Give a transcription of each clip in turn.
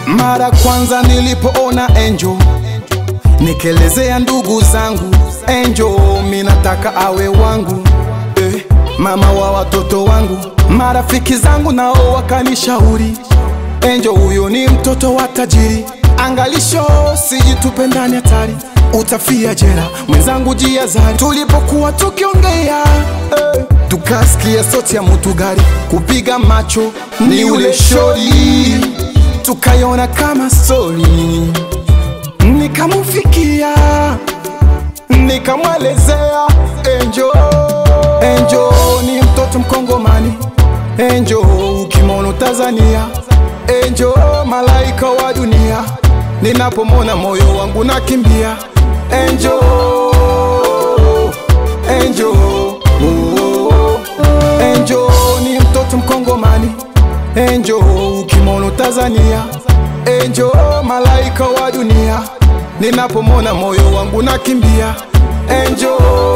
Mara kwanza nilipoona Angel nikelezea ndugu zangu Angel, minataka awe wangu eh, mama wa watoto wangu. Marafiki zangu nao wakanishauri Angel, huyo ni mtoto wa tajiri, angalisho sijitupe ndani hatari, utafia jera mwenzangu, jiazari. Tulipokuwa tukiongea eh, tukasikia sauti ya mtu gari kupiga macho, ni ule shori, tukaiona kama stori nikamufikia nikamwelezea Angel, Angel ni mtoto mkongomani Angel ukimono Tanzania Angel malaika wa dunia ninapomona moyo wangu nakimbia Angel, Angel, oh, Angel ni mtoto mkongomani Angel ukimono Tanzania Angel malaika wa dunia ninapomona moyo wangu nakimbia Angel,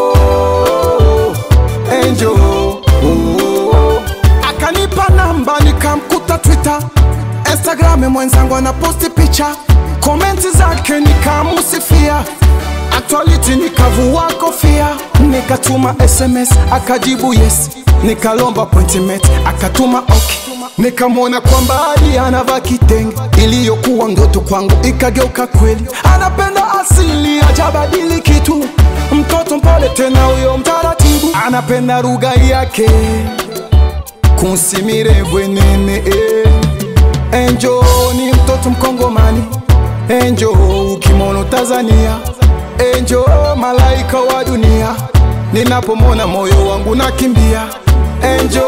Angel, oh. Akanipa namba nikamkuta Twitter, Instagram mwenzangu anaposti picha, komenti zake nikamusifia, actuality nikavua kofia, nikatuma SMS akajibu yes, nikalomba appointment akatuma okay nikamwona kwa mbali anavaa kitenge, iliyokuwa ndoto kwangu ikageuka kweli. Anapenda asili, hajabadili kitu, mtoto mpole tena huyo mtaratibu, anapenda lugha yake kunsimire bwenene eh. Angel ni mtoto mkongomani, Angel ukimono Tanzania, Angel malaika wa dunia, ninapomona moyo wangu nakimbia Angel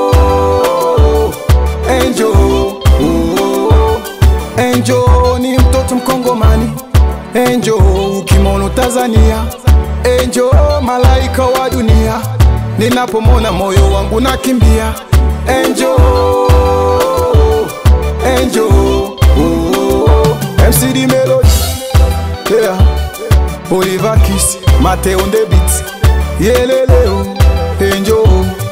Angel, oh, Angel ni mtoto mkongomani Angel ukimono Tanzania Angel malaika wa dunia ninapomona moyo wangu nakimbia Angel, Angel, oh, MCD Melody yeah. Oliver Kiss Mateo on the beat Yeleleo Angel